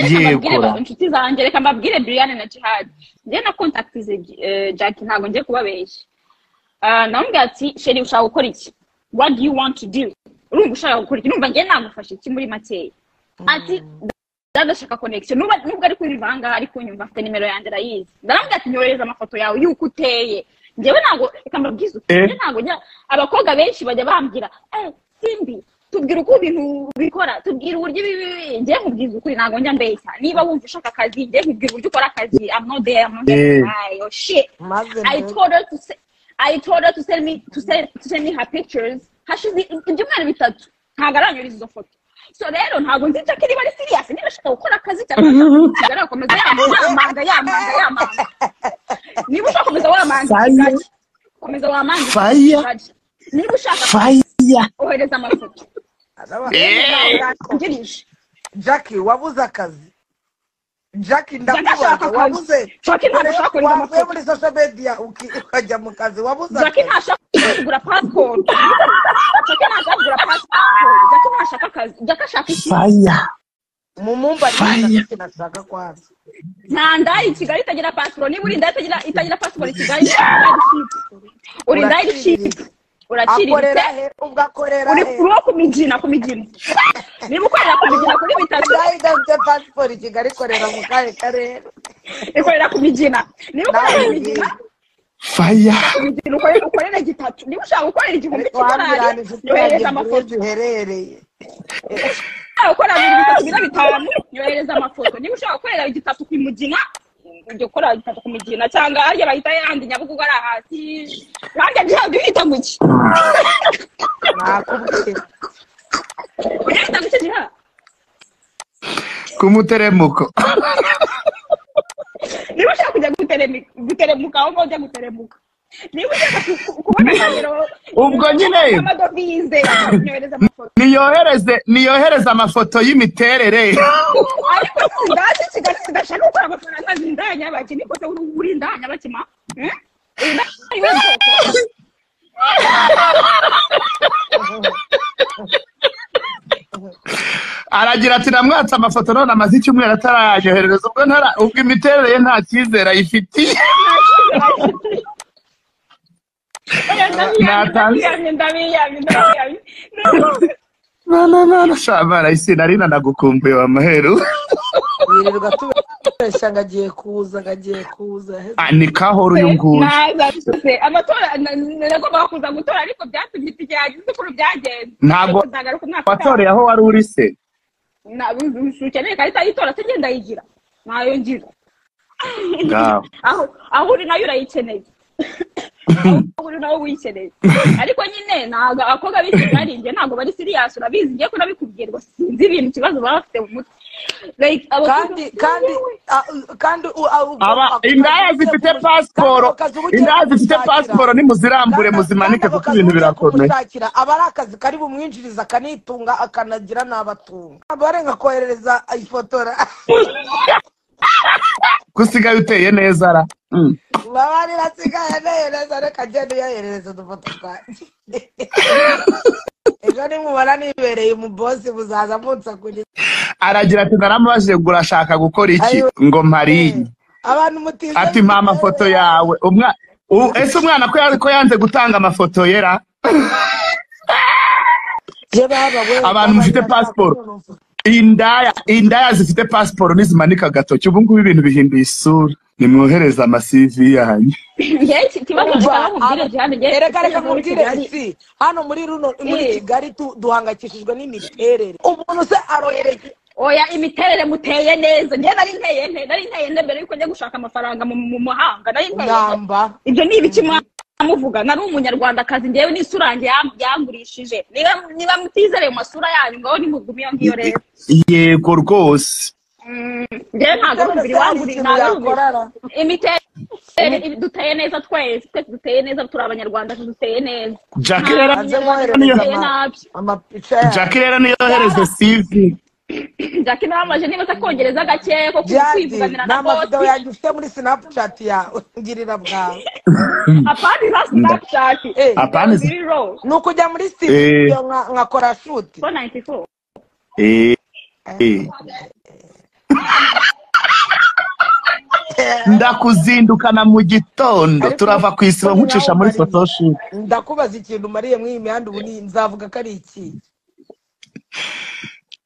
yego reka inshuti zanjye reka mbabwire Brian na Jihad njye na contactize Jackie ntabwo ngiye kubabeshya namubwira ati sheri ushaka gukora iki what do you want to do urumva ushaka gukora iki numva njye nagufasha iki muri makeya ati ndadashaka connection nubwo ari kunyumva ahangaha ari kunyumva afite nimero yanjye arayizi ndaramubwira ati nyohereza amafoto yawe y'uko uteye njyewe ntabwo reka mbabwize uti njye ntabwo njya abakobwa benshi bajya bambwira eh simbi tubwira uko ibintu bikora tubwira uburyo ibi njye nkubwiza ukuri ntabwo njya mbeshya niba wumva ushaka akazi njye nkubwira uburyo ukora akazi i'm not there i'm not there ayo shit i told her to say I told her to send me to send to send me her pictures hashize ibyumweru bitatu ntabwo aranyuriza izo foto so rero ntabwo nzi ko niba ari serious niba ashaka gukora akazi cyangwa ashaka gukomeza yamanga yamanga yamanga niba ushaka komeza wamanga komeza wamanga faya niba ushaka faya ohereza amafoto ngirije jackie wabuze akazi jackie Ndashaka ndakubaza akazi. wabuze Jackie ntabwo ashaka kohereza wavuye amafoto. muri social media uki- ukajya mu kazi wabuze jackie akazi ntashaka kugura passport jackie ntashaka kugura passport jackie ntashaka akazi jackie ashaka iki faya mu mumba Fire. nashaka kwanza nta ndaya i kigali itagira pasiporo niba uri indaya itagira itagira pasiporo i kigali uri indaya iciriritse uraciriritse akorera he ubwo akorera uri he uwo ku migina ku migina niba ukorera ku migina kuri bitatu nayo idafite pasiporo i kigali ikorera mu kahe karere ikorera ku migina niba ukorera ku migina faya ku migina ukorera ukorera gitatu niba ushaka gukorera igihumbi cy'idolari twambirana inshuti yanjye yohereza amafoto burundu uherereye ushaka gukorera bibiri bitatu bine bitanu yohereza amafoto niba ushaka gukorera gitatu ku mugina ujya ukora gitatu ku migina cyangwa harya bahita yandi nyabugogo ari hasi nanjye ntabwo uhita guki nakubwiye uhita guki nta ku muteremuko niba ushaka kujya guteremi- guteremuka aho ngaho ujya guteremuka niba ushaka ku- ku- kubona nimero Ubwo nyine. amadovize nyohereza amafoto niyohereze niyohereze amafoto y'imiterere ariko ndazi kigali kidashaka gukora amafaranga zindaya nyabaki niko se uri uri indaya nyabakima Eh? Uri indaya iwe bwoko? aragira ati namwatse amafoto none amaze icyumweru atarayanyoherereza ubwo ntara ubwo imiterere ye nta cyizere ayifitiye Natanze. Ndabiyamye, ndabiyamye, ndabiyamye. shabara isi nari nanagukumbuye wa maheru yirirwa tubesha ngo agiye kuza ngo agiye kuza nikahoro uyu nguyu Naza se, amatora nagombaga kuza gutora ariko byatumye itike yagize ukuntu byagenze Ntabwo- Nzagaruka umwaka utaha. watoreye aho wari uri se Na- ukeneye ikarita y'itora se ngenda yigira ntayo ngira Ngaho. aho aho uri nayo urayikeneye aho uri nawe wiyikeneye ariko nyine ntabwo abakobwa b'iki bari njye ntabwo bari siriyasi urabizi ngiye kunabikubwira ngo sinzi ibintu ikibazo baba bafite mu mutwe Like, abakobwa- kandi kandi a- kandi u- a- ubwo- aba ako kazi indaya ugiye zifite kumu- pasiporo kandi ako kazi uba ugiye indaya zifite kumushakira. pasiporo nimuzirambure Kandi- muzimanike kandi ako kuko kazi ibintu ugiye birakomeye kumushakira, aba ari akazi kari bumwinjiriza akanitunga akanagira n'abatunga abarenga koherereza ifotora ko usigaye uteye neza ra Mm. baba rirasigaye neza reka agenda uyoherereza udufoto twanjye ejo nimubona nibereye umubosi muzaza munsakuriza aragira ati naramubajije ngo urashaka gukora iki Ayo. ngo mpariye abantu mutize ati mpa amafoto yawe Umwa- u- ese umwana ko ya- ko yanze gutanga amafoto yera Je baba we Abantu mufite passport. indaya indaya zifite pasiporo nizimanika agatoki ubu ngubu ibintu bihinduye isura nimwohereze amasivi yanyu njye iki- ikibazo gitanga mubwire Diane, njye reka reka muri mubwire Kigali. isi hano muri runo muri Eh. kigali tu- duhangayikishijwe n'imiterere umuntu se arohereza oya imiterere muteye neza njye nari nteye nte nari nteye nte mbere yuko njya gushaka amafaranga mu mu muhanga nari nteye nte ingamba ibyo ni ibiki mwamuvuga nari umunyarwandakazi ngewe n'isura yanjye yam- yangurishije niba niba mutizereye mu masura yanyu ngaho nimugume iyo ngiyo rero yego rwose ngewe ntabwo ari umubiri hari wanguriye ikintu ntabwo ari umubiri yakorara imiterere duteye neza twese twese duteye neza turi abanyarwanda duteye neza Jackie rero Hanze niyo mwoherereza duteye ama- nabyo amapica yawe Jackie rero niyohereze sivi jackie nabamaje niba atakongereza gake ko jadi kwivuganira na n'amavideo bose yanjye ufite muri snapchat yawe ngirira bwawe apana za snapchat Eh, Apana iza- ziri raw ni ukujya muri Eh. studio nka- nkakora shuti 494 Eh, eh. ndakuzindukana mu gitondo Ariko- turava ku isibo nkucisha muri photoshoot ndakubaza ikintu umariye muri iyi mihanda ubu ni- nzavuga ko ari iki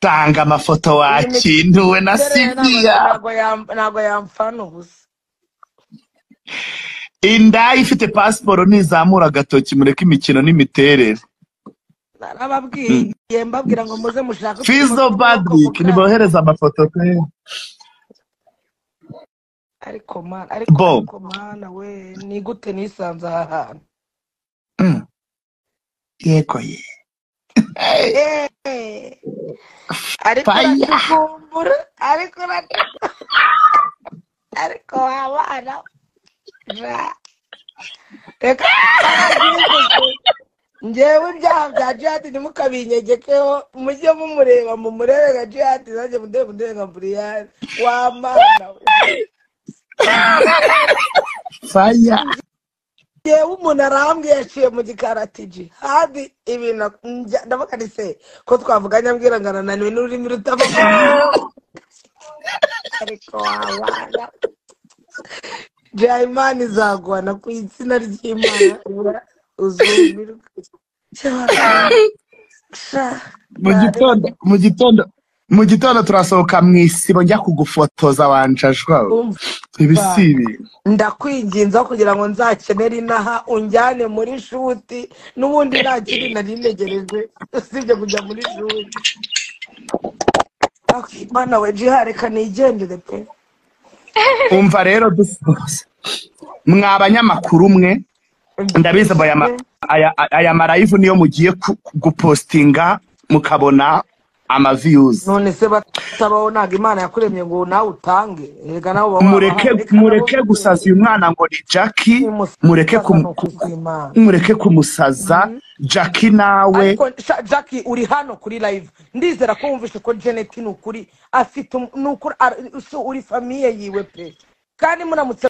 tanga amafoto wakintuwe na siviya ntabwo yam- ntabwo yamfana ubusa indaya ifite pasiporo ntizamura agatoki mureke imikino n'imiterere narababwiye mbabwira ngo muze mushake fizo badrik nibohereze amafoto pe ariko mana ariko Bo. ariko mana we ni gute nisanze aha hantu Mm. yego ye Eh. ariko Fire. uracukumbura ariko uracukumbura ariko wabana Ja. reka ngewe ibyaha bya jihadi ntimukabinyegekeho mujye mumureba mumurebe nka jihadi nanjye mundebe mundebe nka buriyani wamana we faya yewe umuntu arambwiye yaciye mu gikari ati jihadi ibintu njya- ndavuga ni se ko twavuga nyabwira ngo ananiwe n'ururimi rutavuga ariko wabana jayimani izagwana ku itsina ry'imana uzumirwe mu gitondo mu gitondo mu gitondo turasohoka mu isibo njya kugufotoza wanjajwa ibi si ibintu ndakwinginza kugira ngo nzakenere inaha unjyane muri shuti n'ubundi nta kindi nari ntegereje usibye kujya muri shuti Ah, mana we jiha reka nigendere pe umva rero dusoza mwa banyamakuru mwe ndabizi aba aya ma- aya- aya marayivu niyo mugiye ku- gupostinga mukabona amaviyuzi none se batabaho ntabwo imana yakuremye ngo nawe utange reka nawe uba wabaha, mureke reka nawe mureke gusaza uyu mwana ngo ni jacki uyimusaza mureke ni ku- ku- ukuzimana. mureke kumusaza jacki nawe ariko sha- jackie uri hano kuri live ndizera ko wumvise ko janet ni ukuri afite um- ni ukuri ar- si uri famiye yiwe pe kandi muramutse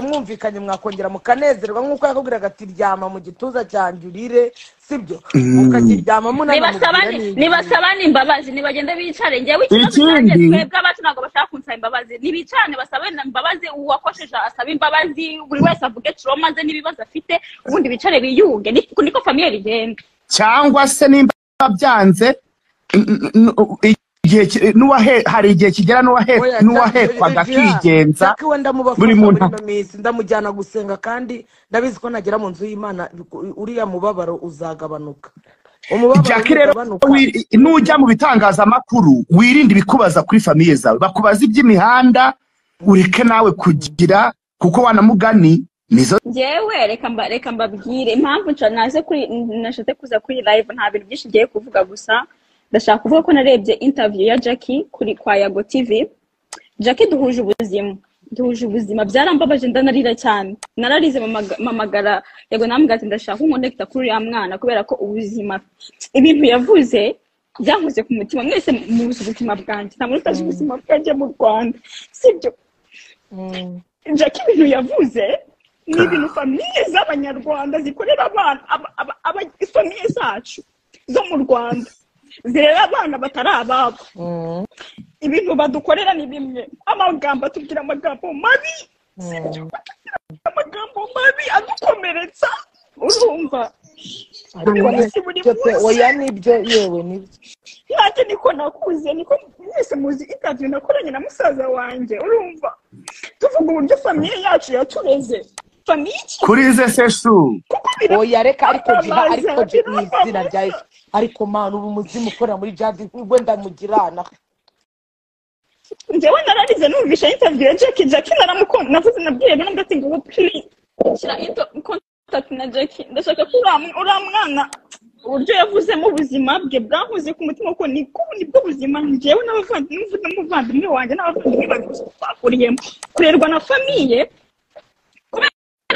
mwumvikanye mwakongera mukanezerwa nk'uko yakubwiraga ati ryama mu gituza cyanjye urire sibyo mukakiryama munanamubwira nibasabane nibasabane imbabazi nibagende bicare njyewe ikibazo Ikindi- cyanjye twebwe abacu ntabwo bashaka kunsaba imbabazi nibicarane basabane imbabazi uwakosheje asabe imbabazi buri wese avuge kiroma ze n'ibibazo afite ubundi bicare biyunge Ni- niko famiye rigenda cyangwa se nimba byanze n- n- n- igihe ki- n'uwahe- hari igihe kigera n'uwahe- n'uwahekwaga akigenza we ndamubafasha buri buri muntu- ino minsi ndamujyana gusenga kandi ndabizi ko nagera mu nzu y'imana uriya mubabaro uzagabanuka umubabaro jacki rero ntugabanuka. wi- nujya mu bitangazamakuru wirinde ibikubaza kuri famiye zawe bakubaza iby'imihanda ureke nawe kugira kuko wanamugani nizo ngewe reka mba reka mbabwire impamvu nsha- naje kuri n- nashatse kuza kuri live nta bintu byinshi ngiye kuvuga gusa ndashaka kuvuga ko narebye interview ya Jackie kuri kwa Yago TV Jackie duhuje ubuzima duhuje ubuzima byarambabaje ndanarira cyane nararize mamaga- mamagara Yago namubwira ati ndashaka kunkonekita kuri uriya mwana kubera ko ubuzima ibintu yavuze byankoze ku mutima mwese muzi ubuzima bwanjye nta muntu utazi ubuzima bwanjye mu Rwanda sibyo Mm. jacki ibintu yavuze ni ibintu famiye z'abanyarwanda zikorera abana aba- aba- aba- famiye zacu zo mu rwanda zirera abana batari ababo Mm. ibintu badukorera ni bimwe amagambo atubwira amagambo mabi Mm. amagambo mabi adukomeretsa urumva Ariko Buri munsi, buri nibyo pe, munsi. oya nibyo yewe nibyo nanjye niko nakuze niko mwese muzi interview nakoranye na musaza wanjye urumva tuvuga uburyo famiye yacu yatureze famiye iki kuri ze seshu kuko bira oya reka ariko jiha Birababaza, ariko jiha ni izina birababaza. rya Yesu. ariko mana ubu umuzimu ukorera muri jadi wenda mugirana njyewe nararize numvisha interview ya Jackie Jackie naramukunda navuze nabwiye rero ngo ati ngo please shyira into contact na Jackie ndashaka ko uriya mw- uriya mwana uburyo yavuzemo ubuzima bwe bwankoze ku mutima kuko ni ko nibwo buzima njyewe n'abavandimwe n'umuvandimwe wanjye n'abavandimwe banjye bose twakuriyemo kurerwa na famiye kubera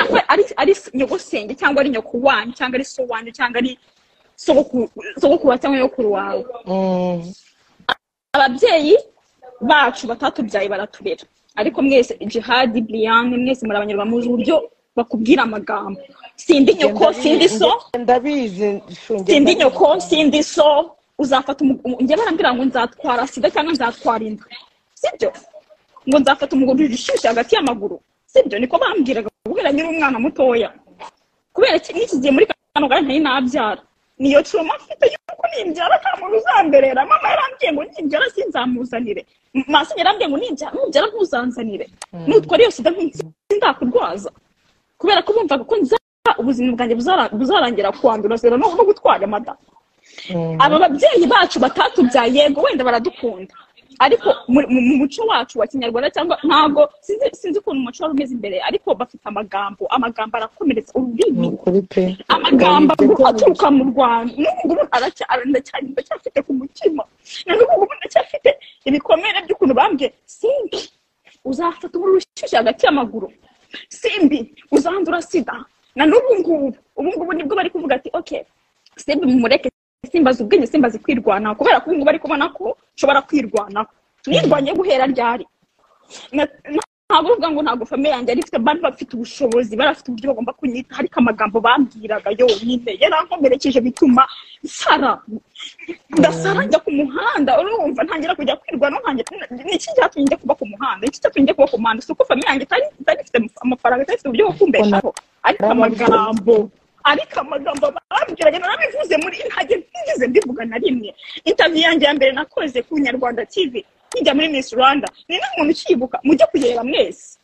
ko ari ari nyogosenge cyangwa ari nyoko wanyu cyangwa ari so wanyu cyangwa ari sogokuru sogokuru wawe cyangwa nyokuru wawe Mm. ababyeyi bacu batatubyaye baraturera ariko mwese jihadi buriyani mwese muri abanyarwanda muzi uburyo bakubwira amagambo sindi nyoko sindi so ndabizi shunge sindi nyoko sindi so uzafata umu- umu- njye barambwira ngo nzatwara sida cyangwa nzatwara inda sibyo ngo nzafata umuguriro ushyushye hagati y'amaguru sibyo niko bambwiraga kubwira nyiri umwana mutoya kubera iki n'iki gihe muri kano kanya ntari nabyara niyo turoma mfite yuko nimbyara kamwe uzamberera mama yarambwiye ngo nimbyara sinzamuzanire masi yarambwiye ngo nimbyara nubyara ntuzanzanire nutwara iyo sida sindakurwaza kubera ko bumvaga ko nza ubuzima bwanjye buzara- buzarangira kwandura zero no no gutwara amata aba babyeyi bacu batatubyaye yego wenda baradukunda ariko mu mu- mu muco wacu wa kinyarwanda cyangwa ntabwo sinzi sinzi ukuntu umuco wari umeze imbere ariko bafite amagambo amagambo arakomeretsa ururimi ukuri pe amagambo agu- aturuka mu rwanda n'ubu ngubu aracyari ndacyari ndacyafite ku mutima na n'ubu ngubu ndacyafite ibikomere by'ukuntu bambwiye simbi uzafata umuriro ushyushye hagati y'amaguru simbi uzandura sida na n'ubu ngubu ubu ngubu nibwo bari kuvuga ati ok simbi mumureke simbaza ubwenge simbaza kwirwanaho kubera ko ubu ngubu bari kubona ko nshobora kwirwanaho nirwanye guhera ryari na- na- ntabwo uvuga ngo ntabwo famiye yanjye yari ifite bari bafite ubushobozi bari bafite uburyo bagomba kunyita ariko amagambo bambwiraga yonyine yarankomerekeje bituma nsara ndasara njya ku muhanda urumva ntangira kujya kwirwa no ntangira ni iki cyatumye njya kuba ku muhanda iki cyatumye njya kuba ku muhanda si uko famiye yanjye itari itari ifite amafaranga itari ifite uburyo bwo kumbeshaho ariko amagambo ariko amagambo bambwiraga narabivuze muri ntajya ntigeze mbivuga na rimwe interview yanjye ya mbere nakoze ku nyarwanda tv kijya muri miss rwanda ni nta muntu ukiyibuka mujye kuyireba mwese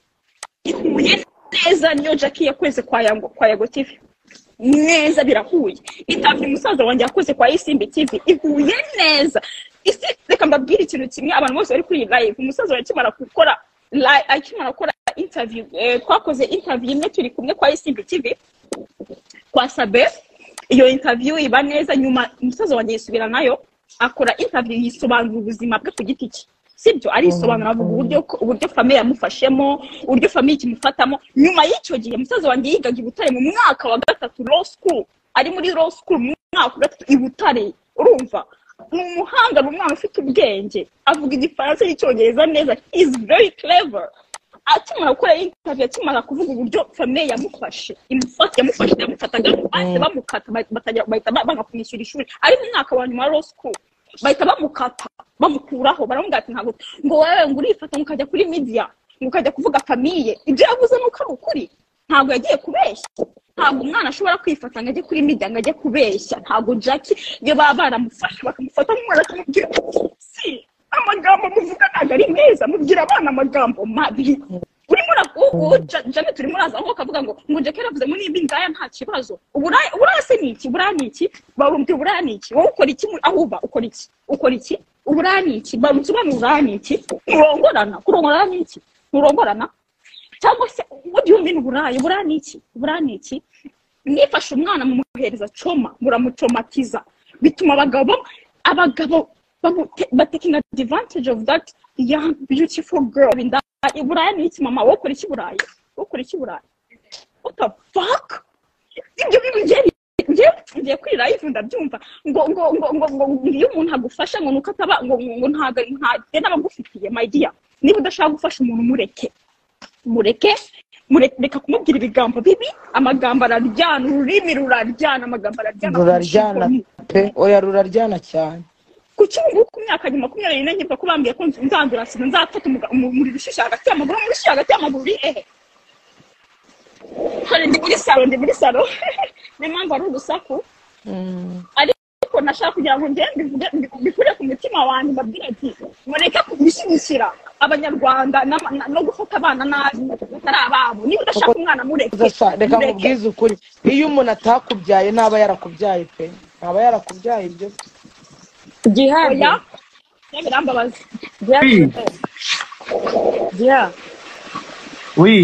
ihuye neza niyo jackie yakoze kwa yango kwa yago tv neza birahuye interview umusaza wanjye yakoze kwa isimbi tv ihuye neza isi reka mbabwire ikintu kimwe abantu bose bari kuri iyi live umusaza wanjye akimara gukora li- akimara gukora interview eh, twakoze interview imwe turi kumwe kwa isimbi tv kwa sabe iyo interview iba neza nyuma umusaza wanjye yisubira nayo akora interview yisobanura ubuzima bwe ku giti cye sibyo arisobanura avuga uburyo uburyo famiye yamufashemo uburyo famiye ikimufatamo nyuma y'icyo gihe umusaza wanjye yigaga i butare mu mwaka wa gatatu law school ari muri law school mu mwaka wa gatatu i butare urumva ni umuhanga ni umwana ufite ubwenge avuga igifaransa n'icyongereza neza is very clever akimara gukora interview akimara kuvuga uburyo famiye yamufashe imufata yamufashe yamufataga bahise bamukata ba- batajya- bahita ba- banga kumwishyura ishuri ari mu mwaka wa nyuma wa law school bahita bamukata bamukuraho baramubwira ati ntabwo ngo wewe ngo urifata ngo ukajya kuri media ngo ukajya kuvuga famiye ibyo yavuze ni uko ari ukuri ntabwo yagiye kubeshya ntabwo umwana ashobora kwifata ngo ajye kuri media ngo ajye kubeshya ntabwo jacki iyo baba baramufashe bakamufata nk'umwana bakamubwira bati, si amagambo muvuga ntabwo ari meza mubwira abana amagambo mabi urimo ura janet urimo uraza aho ukavuga ngo ngo jacki yaravuze ngo niba indaya nta kibazo uburaya uburaya se ni iki uburaya ni iki barumva uburaya ni iki wowe ukora iki muri- aho uba ukora iki ukora iki uburaya ni iki barumva ubona uburaya ni iki nturongorana kurongorana ni iki nturongorana cyangwa se what do you mean uburaya uburaya ni iki uburaya ni iki nifashe umwana mumuhereza coma muramucomatiza bituma abagabo abagabo bamu- te- ba taking advantage of that young beautiful girl in that iburaya ni iki mama wokora iki buraya wokora iki buraya what the fuck ibyo bintu ngiye ngiye ngiye kuri live ndabyumva ngo ngo ngo ngo ngo ngo iyo umuntu agufasha ngo nuko ataba ngo ngo ngo ntago ntago n'abagufitiye my dear niba udashaka gufasha umuntu mureke mureke mure- reka kumubwira ibigambo bibi amagambo araryana ururimi ruraryana amagambo araryana ruraryana pe oya ruraryana cyane ku cyungu ku myaka nyuma makumyabiri n'enye mvuga ko bambwiye ko nzandura sida nzafata umuga- umu- umuriro ushyushye hagati y'amaguru umuriro ushyushye hagati y'amaguru uri hehe hari ndi muri salo ndi muri salo niyo mpamvu ari urusaku ariko nashaka kugira ngo ngende mbivuge- mbi- mbikure ku mutima wanjye mbabwire ati mureke kubishyigikira abanyarwanda n'ama- na- no gufata abana nabi batari ababo niba udashaka umwana mureke Zasa, reka mureke. nkubwize ukuri iyo umuntu atakubyaye ntaba yarakubyaye pe ntaba yarakubyaye ibyo gihari oya ibyo birambabaza gihari gihari wi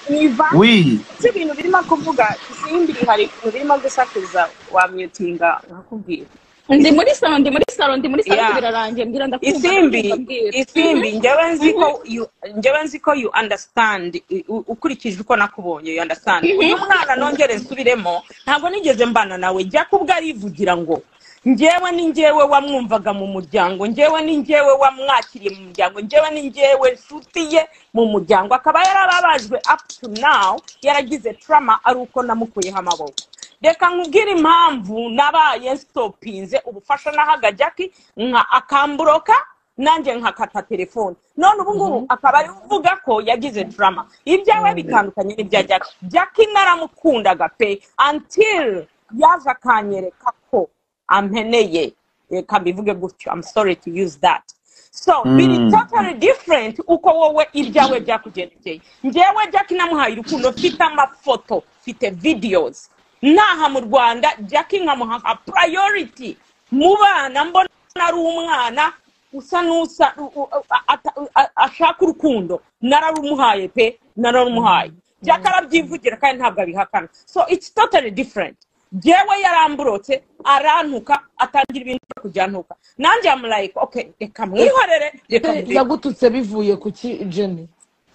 niva wi ibyo ibintu birimo kuvuga simbi hari ibintu birimo gusakuza wamyutinga nakubwira ndi muri salo ndi muri salo ndi muri salo Yeah. birarangiye mbwira ndakumva isimbi ndabwira. isimbi njyewe nzi ko you- njyewe nzi ko you understand i- u- ukurikije uko nakubonye you understand uyu mwana nongere nsubiremo ntabwo nigeze mbana nawe jya kubwo arivugira ngo njyewe ni njyewe wamwumvaga mu muryango njyewe ni njyewe wamwakiriye mu muryango njyewe ni njyewe nshuti ye mu muryango akaba yarababajwe up to now yaragize trauma ari uko namukuyeho amaboko reka nkubwire impamvu nabaye stopinze ubufasha nahaga jacki nka akamburoka nanjye nkakata telefone none ubu ngubu akaba ari uvuga ko yagize drama ibyawe bitandukanye n'ibya jaki jaki naramukundaga pe until yaje akanyereka ko ampeneye reka mbivuge gutyo i'm sorry to use that so biri totally different uko wowe ibyawe byakugendekeye njyewe jaki namuhaye urukundo mfite amafoto mfite videos naha mu rwanda jaki nkamuha nka priority mu bana mbona ari umwana usa n'usa u- u- ata- a- ashaka urukundo nararumuhaye pe nararumuhaye jaki arabyivugira kandi ntabwo abihakana so it's totally different jewe yaramburotse arantuka atangira ibintu byo kujyantuka nanjye amulayika oke reka mwihorere reka Eh, murebe." yagututse bivuye ku ki jeni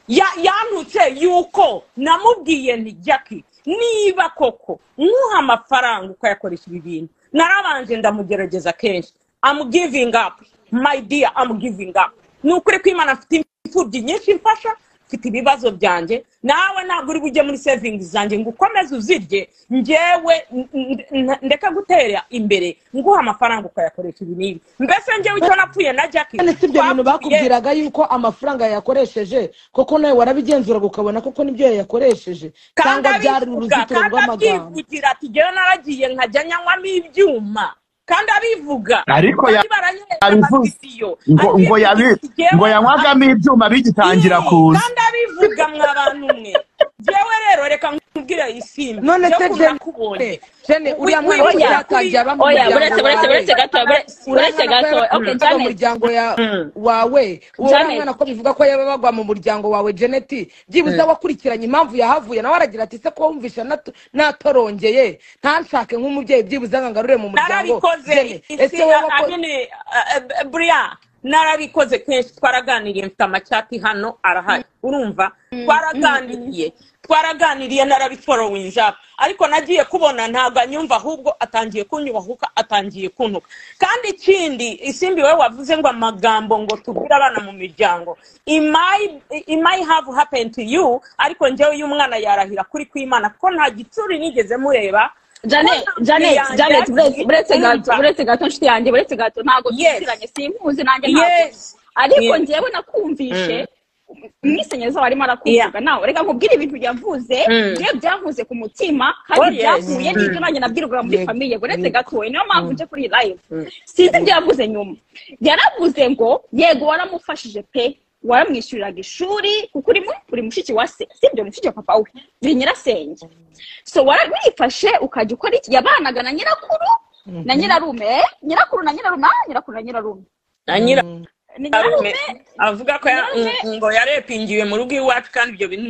Ya- yantutse yuko namubwiye nti jaki niba koko nkuha amafaranga ukayakoresha ibi bintu narabanje ndamugerageza kenshi I'm giving up my dear I'm giving up ni ukuri ko imana mfite imfubyi nyinshi mfasha mfite ibibazo byanjye nawe ntabwo uri bujye muri savings zanjye ngo ukomeze uzirye ngewe n- n- n- ndeka gutera imbere nguha amafaranga ukayakoresha ibi n'ibi mbese ngewe icyo napfuye na jaki kandi si ibyo bintu twapfuye- bakubwiraga yuko amafaranga yayakoresheje koko nawe warabigenzuraga ukabona koko nibyo yayakoresheje kandi cyangwa byari abivuga uruzitiro kandi rw'amagambo abyivugira ati jyewe naragiye nkajya nyanywamo ibyuma kandi abivuga Ariko ya- kandi baranyereka yabivuze. amavisiyo ngo ngo yabi ngo yanywagamo ibyuma bigitangira kuza kandi abivuga mwa bantu mwe jewe rero reka nkubwire isimbi none yo se kuba jeni nakubonye. jeni Wi- uriya wi- mwana oya, yakajya oya Umuryango buretse buretse wawe. buretse gato buretse buretse gato okay mu janet muryango ya- Mm. wawe uwo uriya Janet. mwana ko bivuga ko yaba bagwa mu muryango wawe jeneti byibuze wakurikiranye impamvu yahavuye nawe aragira ati se ko wumvisha natu- natorongeye ntanshake nk'umubyeyi byibuze ngo ngarure mu muryango Jenny, narabikoze ese isi wowe ko amene buriya narabikoze kenshi twaraganiriye mfite amacyati hano arahari urumva twaraganiriye twaraganiriye narabiforowinja ariko nagiye kubona ntabwo anyumva ahubwo atangiye kunyubahuka atangiye kuntuka kandi ikindi isimbi wowe wavuze ngo amagambo ngo tubwire abana mu miryango It might- it might have happened to you ariko njyewe iyo umwana yarahira kuri kw'imana ko nta gitsuri nigeze mureba janet ko nta janet yanjye janet buretse yagiye buretse gato kumva. buretse gato nshuti yanjye buretse gato ntabwo Yes. tuziranye simpuzi nanjye ntabwo yes ariko Yes. ngewe nakumvishe mwisenyezaho arimo arakumvuga Yeah. nawe reka nkubwire ibintu yavuze Mm. ngewe byankuze ku mutima Oh, kandi yes. byahuye n'ibyo nanjye nabwirwaga muri famiye buretse gatoya niyo mpamvu nje kuri iyi live sinzi ibyo yavuze nyuma yaravuze ngo yego waramufashije pe waramwishyuriraga ishuri kuko uri mu- uri mushiki wa se si ibyo ni mushiki wa papa we ni nyirasenge so warabifashe ukajya ukora iki yabanaga na nyirakuru na nyirarume eh? nyirakuru na nyirarume ah, nyirakuru na nyirarume na nyira ni arume nyirarume avuga ko ya- Nyirarume. ng- ngo yarepingiwe mu rugo iwacu kandi ibyo bintu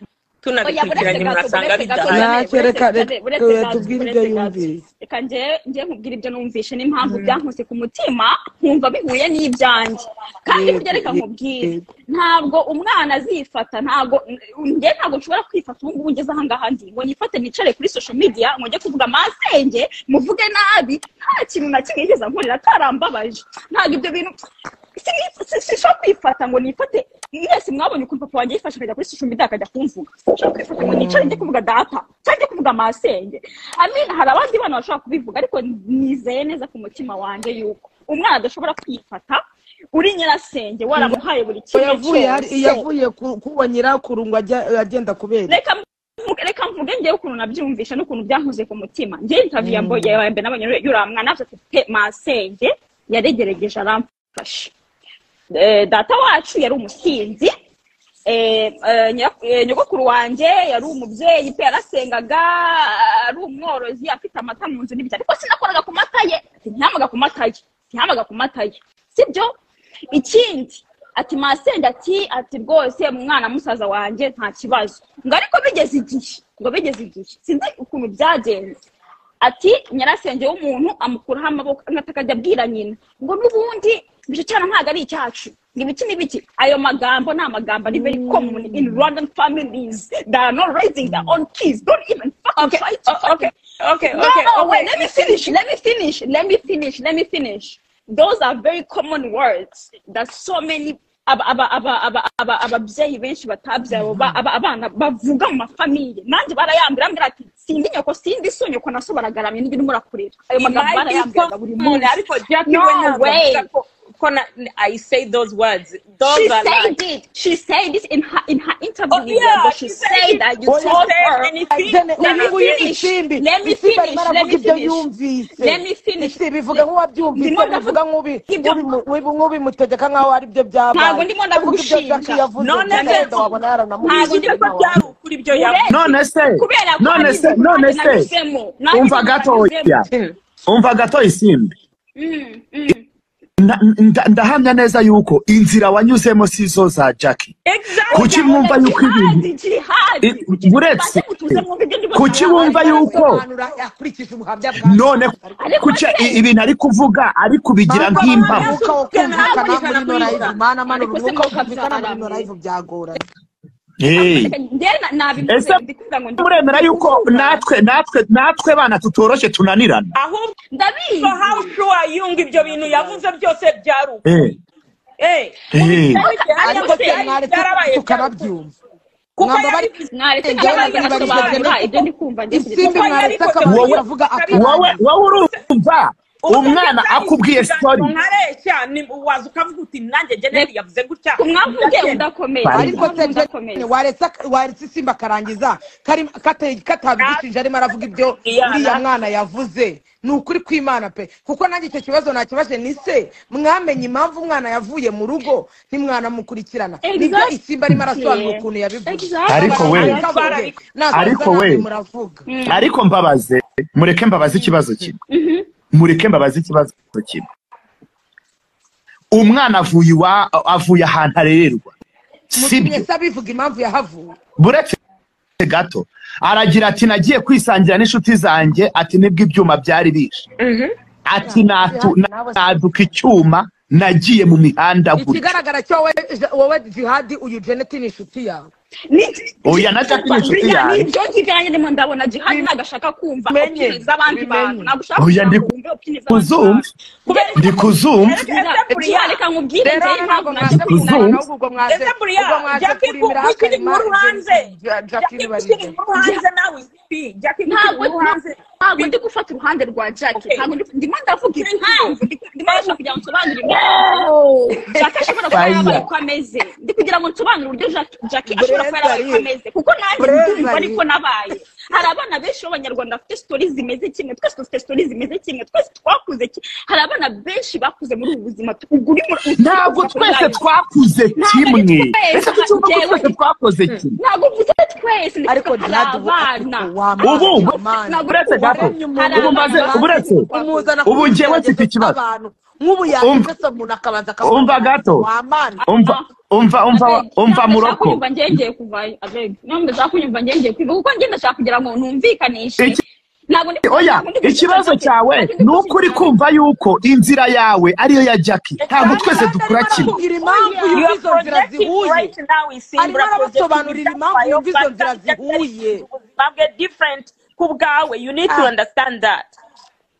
oya buretse tunabikurikiranye gato murasanga buretse gato bidahari Janet, Ntacyo, reka- buretse- reka- buretse reka gato, tubwire buretse ibyo gato. yumvise. reka nje nje nkubwira ibyo numvishe n'impamvu byankuse ku mutima nkumva bihuye n'ibyanjye kandi Yego, burya reka yego, nkubwire yego. ntabwo umwana azifata ntabwo nge ntabwo nshobora kwifata ubu ngubu ngeze ahangaha ndi ngo nifate nicare kuri social media ngo njye kuvuga amasenge muvuge nabi nta kintu na kimwe yigeze ankorera atarambabaje ntabwo ibyo bintu si- si- sinshobora kwifata ngo nifate mwese mwabonye ukuntu papa wanjye yifashe akajya kuri social media akajya kumvuga sinshobora kwifata ngo nicare njye kuvuga data cyangwa njye kuvuga amasenge amina hari abandi bana bashobora kubivuga ariko nizeye neza ku mutima wanjye yuko umwana adashobora kwifata uri nyirasenge waramuhaye buri kimwe yavuye hari cyose yavuye ku- kuwa nyirakuru ngo ajya- agenda kubera reka mvuge- reka mvuge ngewe ukuntu nabyumvisha n'ukuntu byankoze ku mutima ngewe intaviyu ya mboye yawe mbere nabonye yuramwa nabyo afite masenge yaregeregeje aramfasha Eh, data wacu yari umusinzi eh, eh, nyira- eh, nyogokuru wanjye yari umubyeyi pe yarasengaga ari umworozi afite amata mu nzu n'ibyo ariko sinakoraga ku mata ye Ati, ntihamaga ku mata ye ntihamaga ku mata ye sibyo ikindi ati masenge ati ati rwose mwana musaza wanjye nta kibazo ngo ariko bigeze igihe ngo bigeze igihe sinzi ukuntu byagenze ati nyirasenge w'umuntu amukuraho amaboko amata akajya abwira nyina ngo n'ubundi ibyo cyane ntabwo ari icyacu ngo ibiki n'ibiki ayo magambo ni amagambo ari very common in rwandan families that are not raising their own kids don't even fucking Okay, try to o- fucking okay, okay, No, okay, no, okay. wait, let me finish. Let me finish. Let me finish. Let me finish. Those are very common words that so many aba- aba- aba- aba- aba- ababyeyi benshi batabyaye oba- aba- abana bavuga mu mafamiye nanjye barayambira ambwira ati sindi nyoko sindi so nyoko naso baragaramye n'ibyo urimo urakurira ayo magambo Imari barayambwiraga buri y'umuntu munsi ariko Jack no we ntabwo way avuga ko ko na i say those words those she are said lies. it. She said this in her in her interview. Oh, with you, yeah, but she, she said said it. that you Oh, yeah. told She said her. anything. Jene, Let me uyu finish. isimbi Let me isimbi finish. arimo Let aravuga me ibyo finish. yumvise Let me finish. isimbi ivuga nk'uwabyumvise Ndimo ndavuga- bivuga nk'ubi ibyo- nk'ubi- nk'ubi- nk'ubimutegeka nk'aho ari byo byabaye Ntabwo ndimo ndavuga Kuko ibyo ushinja. Jackie yavuze None byose se- wenda Ntabwo wabona yaranamubeshye ndimo ko byari ukuri ibyo yavuze none se kubera ko none hari se ibintu none nanjye se nanyuzemo. umva gatoya umva gatoya isimbi Mm, mm. Na- nda- ndahamya neza yuko inzira wanyuzemo si zo za jackie exactly kuki mwumva yuko ibintu Jihadi, jihadi. I- buretse Mutuze mwumve ibyo ndimo kuki ndavuga. wumva yuko akurikije ubuhamya bwa none Ariko kuki se- ibintu ari kuvuga ari kubigira nk'impamo umwuka wo kumvikana muri ino live mana mana Ariko se umwuka wo mukabya kumvikana muri ino byarangiye. live byagorana Hey. Njye na- nabimuze, ese ndikuvuga ngo ndi- muremera yuko natwe natwe natwe bana tutoroshye tunanirana ahubwo ndabizi so how sure are you ngo ibyo bintu yavuze byose byari ukuri Eh, eh. Eh, ariko se byarabaye mwari byarabaye tukanabyumva kuko mwamba yari bari naretse Njyewe cyangwa nabyo nibabishye nasobanura cyane. ibyo ndi kumva njye kugeza isimbi kuko ubu. mwaretse yarikoze akaba wowe- yavuga wowe akarangiza wowe urumva umwana akubwiye story nkareshya waza ukavuga uti nanjye jeneri yavuze gutya umwavuge udakomeye Bari- ariko ariko se udakomeye Jane, waretse ak- waretse isimbi akarangiza kari- kata- katabigishije arimo aravuga ibyo Iyana. uriya mwana yavuze ni ukuri kw'imana pe kuko nanjye icyo kibazo nakibaje ni se mwamenye impamvu umwana yavuye mu rugo ntimwanamukurikirana nibyo Exactly. isimbi arimo arasobanura ukuntu yabivuze Exactly. Ariko we- Ariko we. muravuga ariko mbabaze mureke mbabaze ikibazo kimwe mureke mbabaze ikibazo kimwe umwana avuye iwa avuye ahantu arererwa mutumye sibyo se abivuga impamvu yahavuye buretse gato aragira ati nagiye kwisangira n'inshuti zanjye ati nibwo ibyuma byari bishe ati natu- naduka icyuma nagiye mu mihanda gutya ikigaragara cyo wowe wowe jihadi uyu jeneti ni inshuti yawe oya na jackie ni inshuti yanjye ibyo nkiganjye ndimo ndabona jihani ntabwo ashaka kumva Bimenye. opinion z'abandi bantu Bimenye. ntabwo ushaka Oya, kugira ndi ngo wumve opinion z'abandi kuzumva bantu kubera ndi kuzumva Jihani, reka nkubwire rero njyewe impamvu hano ntabwo naje mwaje kuzumva. kurwana ahubwo ubwo mwaje ese buriya ubwo mwaje jackie kurimira gushyira hakarima inkuru hanze jackie jackie gushyira nibarize inkuru hanze nawe isipi jackie gushyira ntabwo inkuru hanze ntabwo ndi gufata uruhande rwa Jack Okay. ntabwo ndi- ndimo ndavuga impamvu ndi- ndimo ndashaka kugira ngo nsobanure impamvu Jack ashobora kuba Fire. yarabaye uko ameze ndi kugira ngo nsobanure uburyo Jack- Jack ashobora kuba yarabaye uko Brenda, ameze kuko nanjye Brenda, ndumva ariko nabaye hari abana benshi b'abanyarwanda bafite sitori zimeze kimwe twese dufite sitori zimeze kimwe twese twakuze ki- hari abana benshi bakuze muri ubu buzima uguri muri ntabwo twese twakuze Ntabwo ari kimwe twese, ese tucyumva ko twese njyewe- twakoze kimwe ntabwo mvuze twese ndi ariko kuvuga hari jihadi ubu abana Ubu, Ntabwo- buretse gato Hari ubu mbaze abana uburetse bazi- ubu njyewe mfite ikibazo. nk'ubu Umva- yageze umuntu akabanza akavuga umva gato. wamana umva umva umva umva muroko kunyumva ngengeye kuvayo abeg ntabwo ndashaka kunyumva ngengeye kwiba kuko ngenda ndashaka kugira ngo numvikanishe Iki- ntabwo ndi oya ntabwo ndi gushinja ikibazo Jackie. cyawe Ntabwo ndi ni uko uri gushinja kumva yuko inzira yawe ariyo ya jackie ntabwo twese dukora kimwe kugira impamvu yumva izo nzira zihuye Arimo arabasobanurira impamvu yumva izo nzira zihuye. ubuzima bwe different ku bwawe you need to Ah. understand that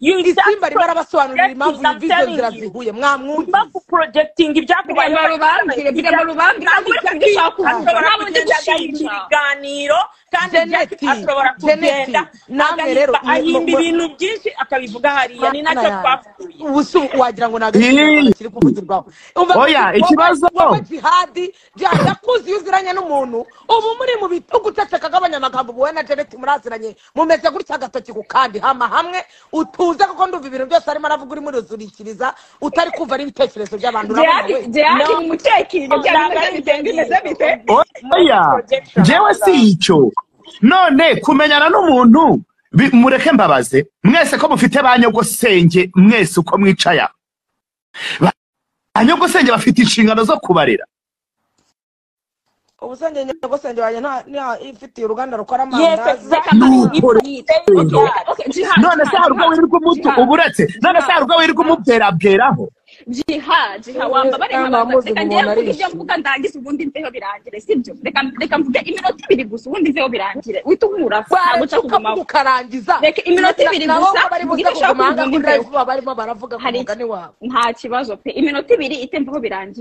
You isimba just arimo arabasobanurira impamvu projecting, I'm yumva izo telling nzira you. zihuye Urimo mwamwumvise kuprojectinga ibyakubayeho. Birema rubambire, birema rubambire, Ntabwo uri kandi ushaka kubyumva. kuvuga, Ashobora ntabwo ndi kugenda gushinja. agahimbira ibiganiro kandi Janet, Jack ashobora Janet, kugenda namwe agahimba- rero, mu- ahimba mu- ibintu byinshi akabivuga hariya ni nacyo twapfuye ubu si wagira ngo ntabwo Yee. kiri kuvugirwaho Umva Oya, wowe- ikibazo. wowe jihadi jihadi akuzi iyo uziranye n'umuntu ubu muri mu bitugu uceceka b'abanyamagambo wowe na jeneti muraziranye mumeze gutya agatoki ku kandi hama hamwe utuze kuko ndumva ibintu byose arimo aravuga urimo uruzurikiriza utari kumva n'ibitekerezo by'abantu urabona Jihadi- we Jihadi No. mu mutekino byaba Ntabwo ari bimeze bite, bimeze bite? oya njyewe si icyo none kumenyana n'umuntu bi- mureke mbabaze mwese ko mufite ba nyogosenge mwese uko mwicaye aha Ba- ba nyogosenge bafite inshingano zo kubarera ubu senge nyogosenge wanjye nta- nta- ifitiye uruganda rukora Yes, amandazi exactly. Nuko If- rero- Okay, okay, Jihad, none se Jihad, hari ubwo Jihad, wirirwa umutu Jihad. uba uretse none se hari ubwo wirirwa umubwerabweraho jiha jiha wamba Eh, bareba abantu ntamuzi reka ubu ngewe umuntu mvuge ibyo arishimye. mvuga ndangize ubundi mveho birangire sibyo reka reka mvuge iminota ibiri gusa ubundi mveho birangire uhita unkura ntabwo baretse nshaka ukavuga kugumaho ukarangiza Reka iminota ibiri Na- na- gusa, naho barimo mugire uza kuguma icyo hanga kuri umbwira. live barimo baravuga ku hari mugani wawe nta kibazo pe iminota ibiri itemvaho birangire